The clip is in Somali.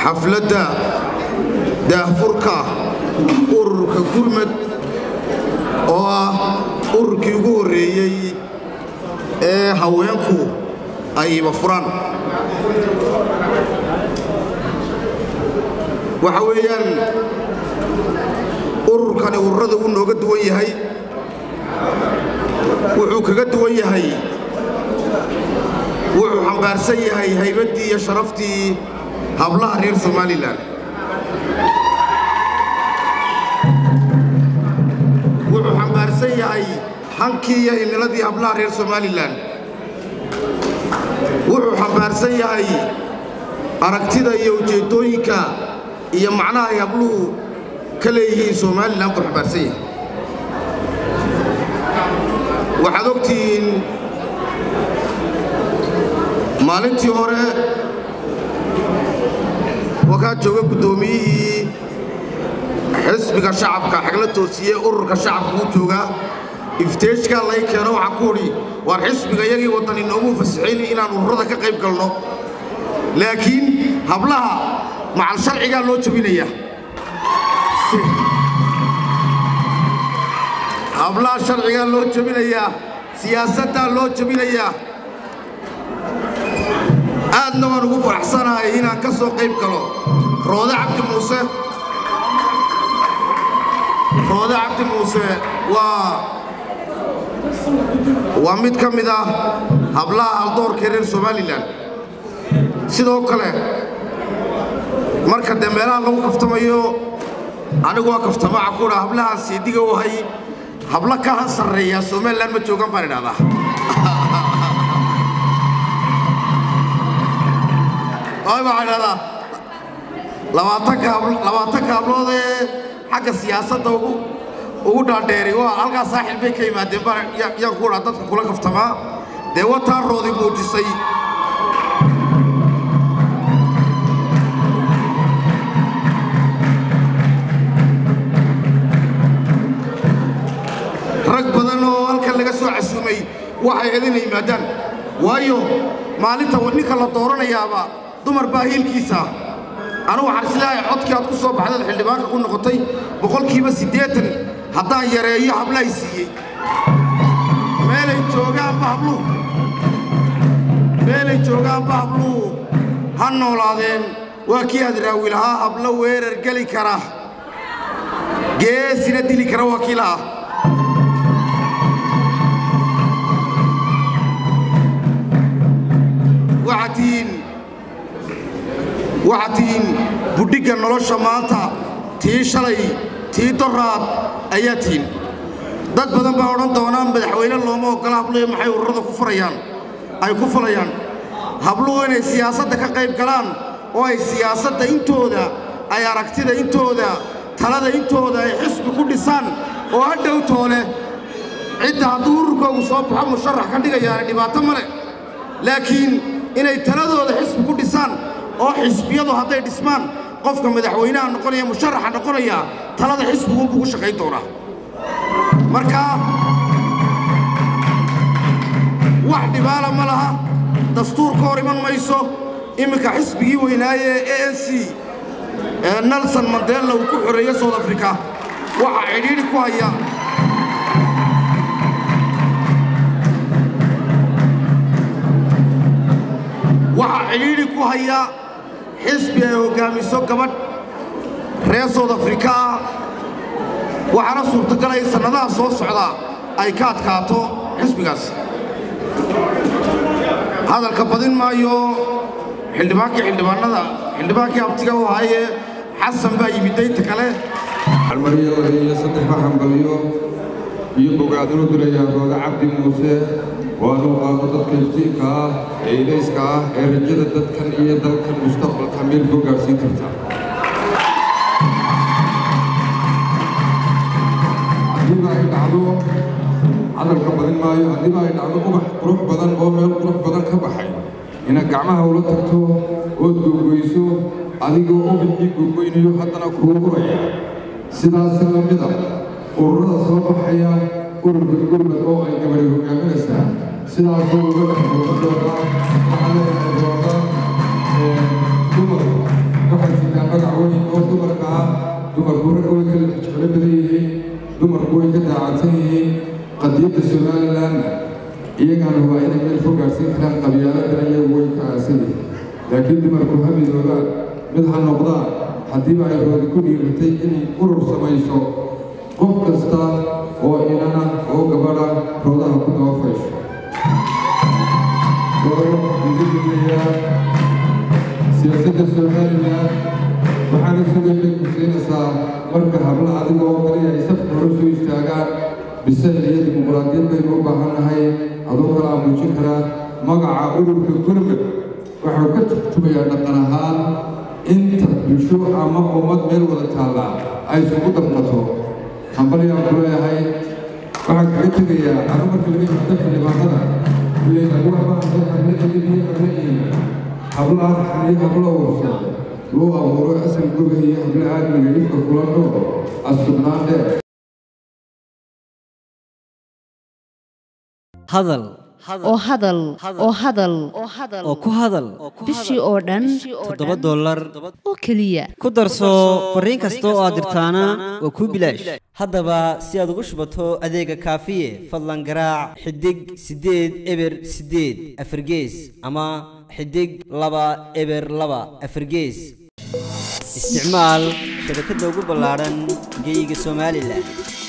xafladda daahfurka ururka gurmad oo ah ururkii ugu horreeyey ee haweenku ayba furaan waxa weeyaan ururkani ururada uu nooga duwan yahay wuxuu kaga duwan yahay wuxuu xambaarsan yahay haybaddii iyo sharaftii hablaha reer somalilan wuxuu xambaarsan yahay hankii iyo himiladii hablaha reer somalilan wuxuu xambaarsan yahay aragtida iyo ujeeddooyinka iyo macnaha ay habluhu ka leeyihiin somalilan buu xambaarsan yahay waxaad ogtihiin maalintii hore wakaa jooga guddoomiyihii xisbiga shacabka xagla toosiye ururka shacabka uu joogaa ifteeshkaa lay keeno waxaan ku udhi waar xisbiga iyagii waddan inoogu fasaxayni inaan ururada ka qayb galno laakiin hablaha macal sharcigaa loo jebinaya hablaha sharcigaa loo jebinayaa siyaasaddaa loo jebinayaa aadna waan ugu faraxsanahay inaan ka soo qayb galo roode cabdi muuse roode cabdi muuse waa waa mid ka mid ah hablaha haldoorka reer somalilan sidoo kale marka dee meelaha lagu kaftamayo anigu waa kaftamaca kuudha hablahaan seediga u hay hablo ka han sarreeyaa somalilan ma joogan baan idhahdaa waxaan idhahdaa labaatanka hablood ee xagga siyaasadda ugu dhaadheeray waa halkaa saaxil bay ka yimaadeen baan yaan ku dhaa dadka kula kaftamaa dee wataa roodi muujisay rag badan oo halkan laga soo casuumay waxay ahayd inay yimaadaan waayo maalinta ninka la dooranayaaba dumar baa hiilkiisa anugu waxaan islaahay codkii aad ku soo baxdad xildhibaanka ku noqotay boqolkiiba siddeetan haddaan yareeyo hablahay siiyey meelay joogaanba habluhu meelay joogaanba habluhu ha noolaadeen waa kii hadraawi lahaa hablo weerar geli kara geesina dili kara waa kii lahaa waxaad tihiin waxaad tihiin budhigga nolosha maanta tii shalay tii doraad ayaa tihiin dad badan baa odhan doonaa madaxweyne looma oggola habluhu maxay ururada ku furayaan ay ku fulayaan habluhu inay siyaasadda ka qayb galaan oo ay siyaasadda intooda ay aragtida intooda talada intooda ay xisbi ku dhisaan oo ha dhowtoole cidda hadduu ururkoogu soo baxo musharax ka dhigayaana dhibaato ma leh laakiin inay taladooda xisbi ku dhisaan oo xisbiyadu hadday dhismaan qofka madaxweynaha noqonaya musharaxa noqonaya talada xisbiguunbuu ku shaqayn doonaa marka wax dhibaala ma laha dastuur ka hor iman mayso imminka xisbigii weynaaye e n c ee nelson mandela uu ku xoreeye south africa waxaa cidhiidhi ku haya waxaa cidhiidhi ku haya xisbi ay hoggaamiso gabadh reer south afrika ah waxaana suurtagalay sannadaha soo socda ay ka adkaato xisbigaas hadalka badin maayo xildhibaankii xildhibaanada xildhibaankii abtiga u ahaaye xasan baa yimid daynta kale almariyo iyo saddex baxambaliyo iyo bogaadinu dirayaa rooda cabdi muuse waanu qaado dadka iftiinka ah ee ilayska ah ee rajada dadkan iyo dalkan mustaqbalka meel koo gaadhsiin karta haddiiba ay dhacdo hadalka badin maayo haddiiba ay dhacdo ubax qurux badan oo meel qurux badan ka baxay inaad gacmaha ula tagto ood gogoyso adigoo ubaxii gogoynayo haddana kuu uraya sidaasi la mida ururada soo baxaya ururka gurmad oo ay gabadhi hogaaminaysaa sidaasoo uga dhex muuqan doonaa waxaa leedahay doona dumar waxay dumarku ragga way kala jeclo badan yihiin dumarku way ka daacadsan yihiin qadiyadda somalilandna iyagana waa inay meel fog gaadhsiin karaan qabyaaladana iyagu way ka aasan yihiin laakiin dumarku ha midoobaan mid ha noqdaan haddiiba ay roodi ku dhiiratay inay urur samayso qof kasta oo inana oo gabadha roodaha ku dabafayso siyaasadda somalilan waxaana sugayna ku siinaysaa marka habla adiga oo kaliya ay safka hore soo istaagaan bisayl iyo dimuqraadiyad baynu u baahannahay adoo kalaa muujin karaa magaca ururka gurmud waxuu ka turjumayaa dhaqan ahaan inta bulsho ama ummad meel wada taallaa ay isugu damqato hambalyaan ku leeyahay waxaan kaga tegayaa carro marka laga yimaato xildhibaanada ileen lagu habaahay habla edin iyo habla iima habla arxan iyo habla warsan loo abuuro asal goga iyo habla aadmiga ifka kula nool asubnaan dheer hadal oo hadal oo hadal oo ku hadal bishii oo dhan toddoba dollar oo keliya ku darso fariin kasta oo aad dirtaana waa kuu bilaash haddaba si aad ugu shubato adeega kaafiye fadlan garaac xidig siddeed eber siddeed afargees ama xidig laba eber laba afargees isticmaal shabakadda ugu ballaadhan geyga somalilan